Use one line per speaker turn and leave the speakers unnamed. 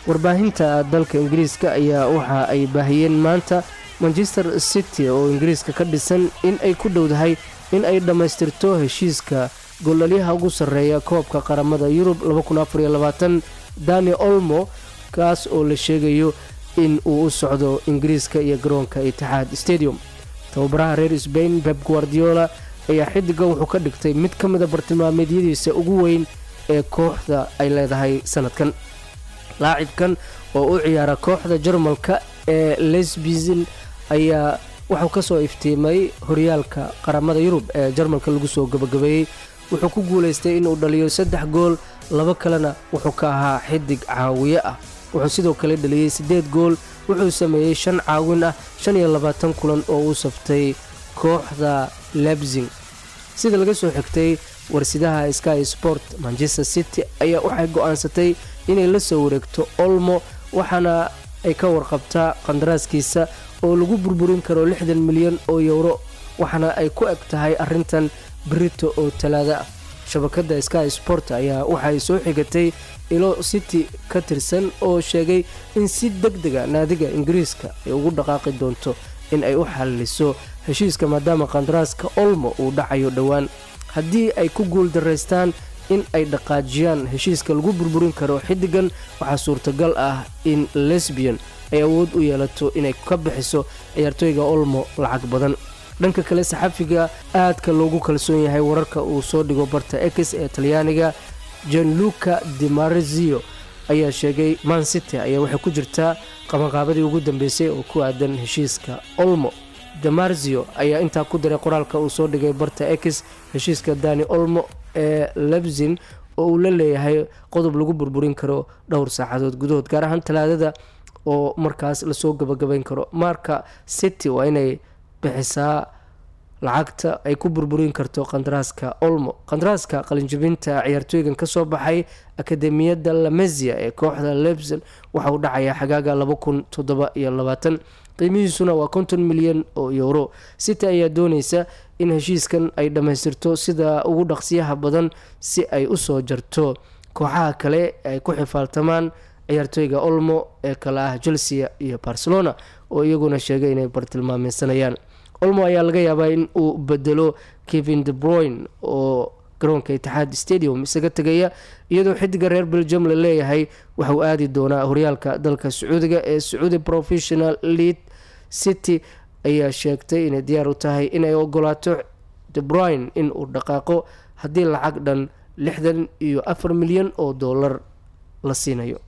warbaahinta dalka ingiriiska ayaa waxa ay baahiyeen maanta manchester city oo ingiriiska ka dhisan in ay ku dhowdahay in ay dhammaystirto heshiiska goolaliyaha ugu sarreeya koobka qaramada yurub dani olmo kaas oo la sheegayo in uu u socdo ingiriiska iyo garoonka itixaad stadium tababaraha reer sbain beb guardiola ayaa xidiga wuxuu ka dhigtay mid ka mida bartilmaameedyadiisa ugu weyn ee kooxda ay leedahay sanadkan laacibkan oo u ciyaara kooxda jarmalka ee lesbizin ayaa wuxuu kasoo iftiimay horyaalka qaramada yurub ee jarmalka lagu soo gabagabeeyey wuxuu ku guulaystay inuu dhaliyo saddex gool laba kalena wuxuu ka ahaa xidig caawiye ah wuxuu sidoo kale dhaliyey siddeed gool wuxuu sameeyey shan caawin ah shan iyo labaatan kulan oo uu saftay kooxda lebsing sida laga soo xigtay warsidaha sky sport manchester city ayaa waxay go-aansatay inay la soo wareegto olmo waxaana ay ka warqabtaa qandaraaskiisa oo lagu burburin karo lixdan milyan oo yowro waxaana ay ku eg tahay arrintan brito oo talaada ah shabakada sky sport ayaa waxay soo xigatay ilo city ka tirsan oo sheegay in si deg dega naadiga ingiriiska ay ugu dhaqaaqi doonto in ay u xalliso heshiiska maadaama qandaraaska olmo uu dhacayo dhowaan haddii ay ku guul daraystaan in ay dhaqaajiyaan heshiiska lagu burburin karo xidigan waxaa suurtagal ah in lesbian ay awood u yeelato inay ka bixiso ciyaartooyga olmo lacag badan dhanka kale saxafiga aadka loogu kalsoon yahay wararka uu soo dhigo barta ex ee talyaaniga janluca dimarzio ayaa sheegay man city ayaa waxay ku jirtaa qabanqaabadii ugu dambeysay oo ku aadan heshiiska olmo demarzio ayaa intaa ku diray qoraalka uu soo dhigay barta ex heshiiska dani olmo ee lebzin oo uu la leeyahay qodob lagu burburin karo dhowr saacadood gudahood gaar ahaan talaadada oo markaas lasoo gabagabayn karo marka city waa inay bixisaa lacagta ay ku burburin karto qandaraaska olmo qandaraaska qalinjibinta ciyaartooygan kasoo baxay akademiyadda lamezia ee kooxda lebson waxa uu dhacayaa xagaaga laba kun toddoba iyo labaatan qiimihiisuna waa konton milyan oo yowro city ayaa dooneysa in heshiiskan ay dhammaystirto sida ugu dhaqsiyaha badan si ay usoo jarto kooxaha kale ay ku xifaaltamaan ciyaartooyga olmo ee kale ah chelsea iyo barcelona oo iyaguna sheegay inay bartilmaameysanayaan olmo ayaa laga yaabaa in uu bedelo kevin de broyn oo garoonka itixaad stadium isaga tegaya iyadoo xidiga reer belgium la leeyahay waxauu aadi doonaa horyaalka dalka sacuudiga ee sacuudi professional lead city ayaa sheegtay inay diyaar u tahay inay ogolaato de broyn in uu dhaqaaqo haddii lacag dhan lixdan iyo afar milyan oo dollar la siinayo